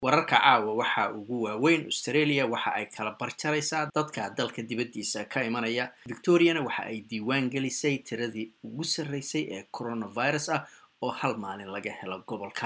wararka caawa waxaa ugu waaweyn australia waxa ay kala barjaraysaa dadka dalka dibaddiisa ka imanaya victoriana waxa ay diiwaan gelisay tiradii ugu sarreysay ee coronavirus ah oo hal maalin laga helo gobolka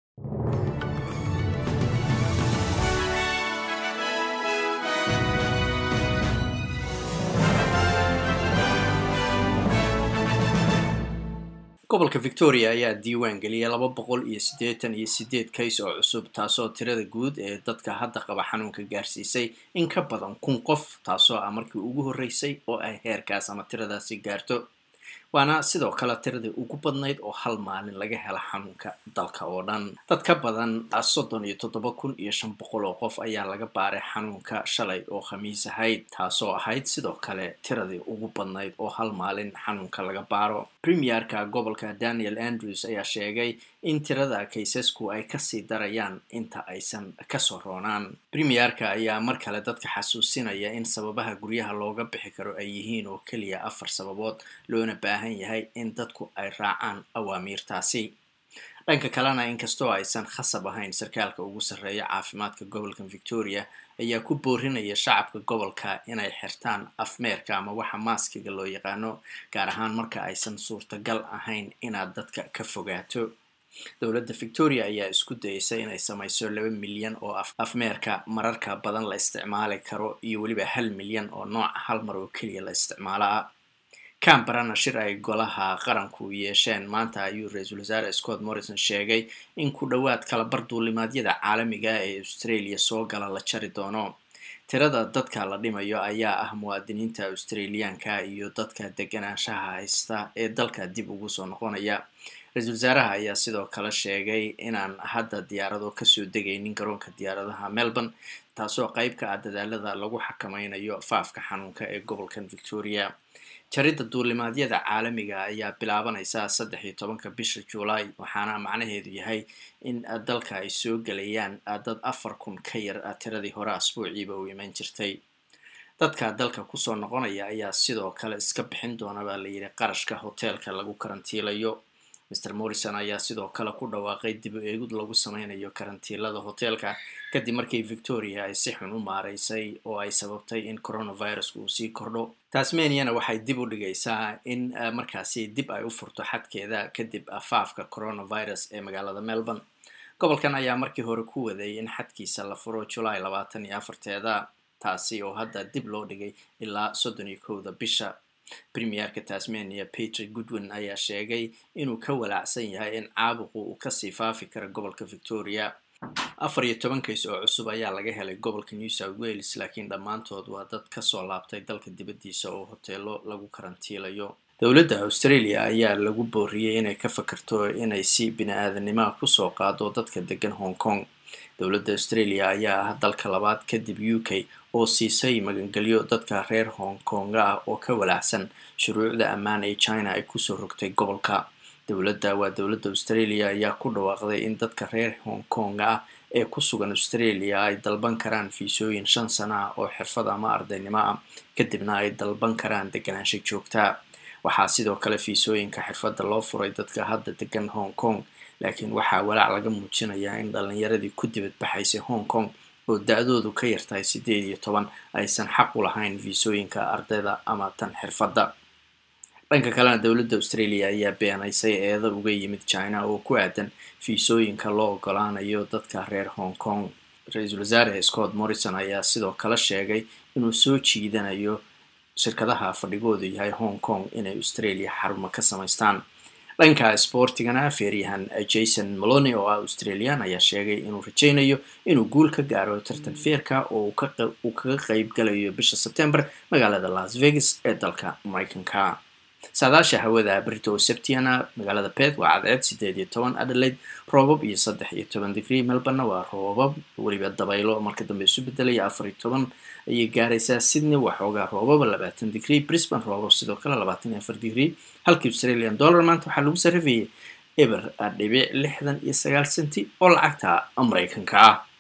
gobolka victoria ayaa diiwaan geliyay laba boqol iyo siddeetan iyo siddeed kays oo cusub taasoo tirada guud ee dadka hadda qaba xanuunka gaarsiisay in ka badan kun qof taasoo ah markii ugu horreysay oo ay heerkaas ama tiradaasi gaarto waana sidoo kale tiradii ugu badnayd oo hal maalin laga hela xanuunka dalka oo dhan dad ka badan soddon iyo toddoba kun iyo shan boqol oo qof ayaa laga baaray xanuunka shalay oo khamiis ahayd taasoo ahayd sidoo kale tiradii ugu badnayd oo hal maalin xanuunka laga baaro premierka gobolka daniel andrews ayaa sheegay in tirada kaysasku ay kasii darayaan inta aysan kasoo roonaan premierka ayaa mar kale dadka xasuusinaya in sababaha guryaha looga bixi karo ay yihiin oo keliya afar sababood loona baahan yahay in dadku ay raacaan awaamiirtaasi dhanka kalena inkastoo aysan khasab ahayn sarkaalka ugu sarreeya caafimaadka gobolka victoria ayaa ku boorinaya shacabka gobolka inay xirtaan afmeerka ama waxa maaskiga loo yaqaano gaar ahaan marka aysan suurtagal ahayn inaad dadka ka fogaato dowladda victoria ayaa isku dayeysa inay samayso laba milyan oo afmeerka mararka badan la isticmaali karo iyo weliba hal milyan oo nooca hal mar oo keliya la isticmaalo ah camberana shir ay golaha qaranku yeesheen maanta ayuu ra-iisul wasaare scott morrison sheegay in ku dhowaad kala barduulimaadyada caalamiga ee australia soo gala la jari doono tirada dadka la dhimayo ayaa ah muwaadiniinta australiyaanka iyo dadka deganaanshaha haysta ee dalka dib ugu soo noqonaya ra-iisul wasaaraha ayaa sidoo kale sheegay inaan hadda diyaarado kasoo degaynin garoonka diyaaradaha melbourne taasoo qeyb ka ah dadaalada lagu xakameynayo faafka xanuunka ee gobolkan victoria jaridda duulimaadyada caalamiga ayaa bilaabanaysa saddex iyo tobanka bisha juulaay waxaana macnaheedu yahay in dalka ay soo gelayaan dad afar kun ka yar tiradii hore asbuuciiba u iman jirtay dadka dalka kusoo noqonaya ayaa sidoo kale iska bixin doona baa layidhi qarashka hoteelka lagu karantiilayo mr morrison ayaa sidoo kale ku dhawaaqay dib u eegid lagu sameynayo karantiilada hoteelka kadib markii victoria ay si xun u maaraysay oo ay sababtay in coronavirusku uu sii kordho tasmaniana waxay dib u dhigaysaa in markaasi dib ay u furto xadkeeda kadib faafka coronavirus ee magaalada melbourne gobolkan ayaa markii hore ku waday in xadkiisa la furo julaay labaatan iyo afarteeda taasi oo hadda dib loo dhigay ilaa soddon iyo kowda bisha premierka tasmania peter goodwin ayaa sheegay inuu ka walaacsan yahay in caabuqu uu kasii faafi karo gobolka victoria afar iyo toban kays oo cusub ayaa laga helay gobolka new south wales laakiin dhammaantood waa dad kasoo laabtay dalka dibaddiisa oo hoteelo lagu karantiilayo dowladda australia ayaa lagu booriyey inay ka fakarto inay si bini-aadanimaha kusoo qaado dadka degan hong kong dowladda australia ayaa ah dalka labaad kadib u k oo siisay magangelyo dadka reer hong konga ah oo ka walaacsan shuruucda ammaan ee china ay kusoo rogtay gobolka dowladda waa dowladda australia ayaa ku dhawaaqday in dadka reer hong konga ah ee ku sugan australia ay dalban karaan fiisooyin shan sana ah oo xirfad ama ardaynimo ah kadibna ay dalban karaan deganaansho joogtaa waxaa sidoo kale fiisooyinka xirfadda loo furay dadka hadda degan hong kong laakiin waxaa walaac laga muujinayaa in dhalinyaradii ku dibadbaxaysay hong kong oo da-doodu ka yartahay siddeed iyo toban aysan xaq u lahayn fiisooyinka ardayda ama tan xirfadda dhanka kalena dowladda australia ayaa beenaysay eeda uga yimid china oo ku aadan fiisooyinka loo ogolaanayo dadka reer hong kong ra-iisul wasaare scott morrison ayaa sidoo kale sheegay inuu soo jiidanayo shirkadaha fadhigoodu yahay hong kong inay australia xarumo ka samaystaan dhanka sboortigana feeryahan jason maloni oo ah australian ayaa sheegay inuu rajaynayo inuu guul ka gaaro tartan feerka oo uu kaga qeyb galayo bisha sebtember magaalada las vegas ee dalka mareykanka saadaasha hawada brito septiana magaalada pet waa cadceed sideed iyo toban adelaide roobab iyo saddex iyo toban degree melborna waa roobab weliba dabaylo marka dambe isu bedelaya afar iyo toban ayay gaaraysaa sydney waxoogaa roobaba labaatan degree brisbane roobab sidoo kale labaatan iyo afar degree halkii australian dollar maanta waxaa lagu sarrifayay eber dhibic lixdan iyo sagaal senti oo lacagta mareykanka ah